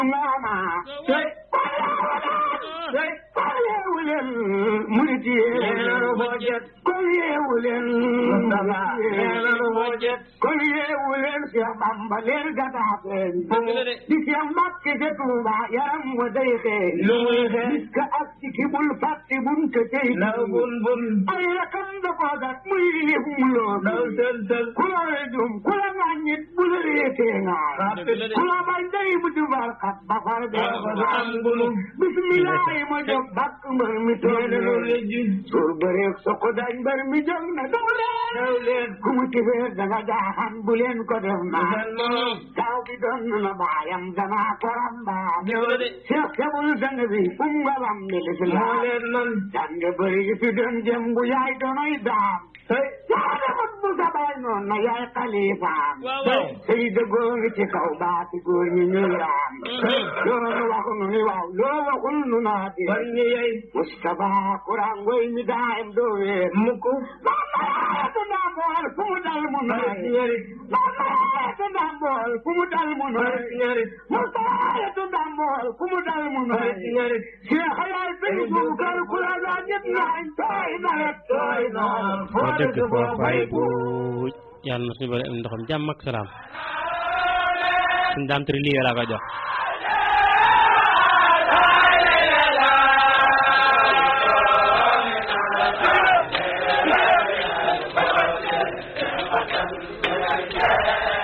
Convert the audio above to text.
maama tey tey kon yeewu leen murit yéen foo jet kon yeewu leen kon yeewu leen Cheikh Bamba leen gataafeen di Cheikh Mbàkke ca Tuuba yaram wa day xeeñ lu muy xeeñ gis ka ak ci ki bul fàtte bun te tey naw bun bun ay rakam da koo gat muy lif mu loo naw sël sël ku la jum ku la ŋàññit bu la réetee ŋaar ku la bañ day bu jubal xat ba far dee ba am gunu bismillah ma jóg bàkk mbër mi toog nee na lejju suur bëreeg soko dañ mbër mi jóg na daw leen daw leen ku mu tifeer danga jaaxan bu leen ko def naa seen moom taw bi doon na baayam dama koram baa ñëw na de Cheikh Kebul sang bi fu nga lam ni moo lislaam leen man jànge bëri gi fi doon jëm bu yaay doonoy daam hey yaa demoon bu sa baay noon na yaay xalifaam waaw waaw sëy dëggoo ngi ci kaw baati góor ñi ñuy raam loolu waxu nu ni waaw loo waxul nu naa di ban ñu yey Mustafa Kuraan ngoy mi daayam doo weer mukk Mamayatu ndambool fu mu dal mu mara nooy si ñarit Mamayatu ndambool fu mu dal mu mara nooy si ñarit Mustafa ndambool fu mu dal mu mara nooy si ñarit Cheikh yaay sëñ Bubakar ku la daa ñëpp naañ tooy na rek tooy na foo dëkk foo fay buuj yàlla na suñu bëri am ndoxam jàmm ak salaam suñu daam tëri lii laa koy jox